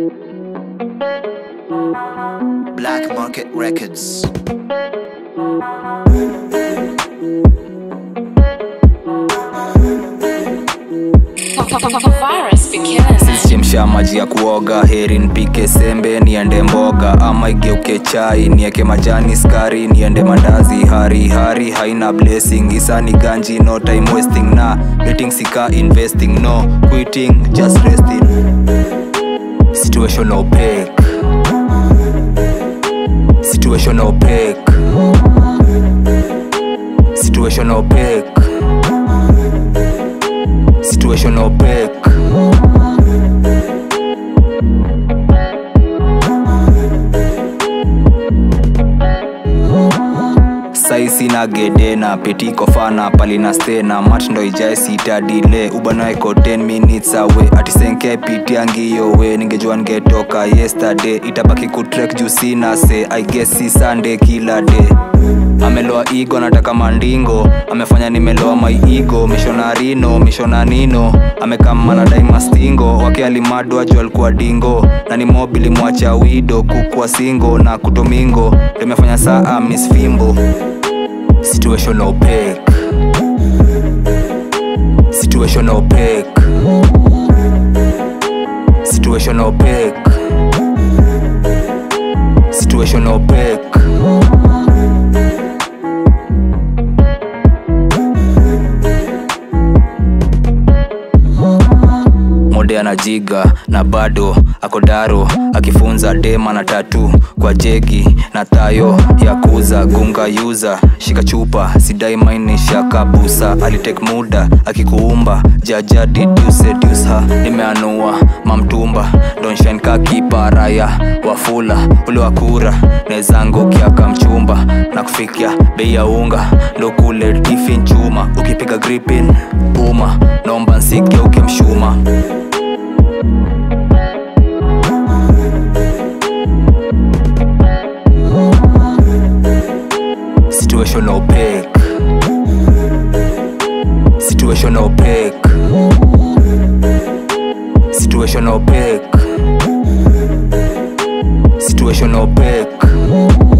Black Market Records. Virus be killing it. chemsha maji ya kuoga heri nipike sembe niende mboga ama igeuke chai nieke majani skari niende mandazi hari hari haina blessing isani ganji no time wasting na betting sika investing no quitting just resting situation opaque situation opaque situation opaque situation opaque saisi na gede na petiko fana palina stena mat ndo ijae sitadile ubanaeko 10 minutes awe atisenke pitiangiyo we ningejua ngetoka yesterday itabaki kutrek juu sina se i guess si sunday kila day ameloa igo nataka mandingo amefanya nimeloa maiigo mishonarino mishonanino amekamana daimastingo wake alimadwa juu alikuwa dingo na ni mobili mwacha wido kukwa singo na kutomingo limefanya saa miss fimbo situation opaque situation opaque situation opaque situation opaque mode anajiga na bado ako daro akifunza dema na tatu kwa jegi na tayo ya kuza gunga yuza shika chupa sidai mainisha kabusa alitek muda akikuumba jaja didusedusa nimeanua mamtumba donshan kakiparaya wafula ule wakura nezangu kiaka mchumba na kufikia bei ya unga ndo kule tifin chuma ukipiga gripin uma naomba nsike ukimshuma situation opaque situation opaque situation opaque situation opaque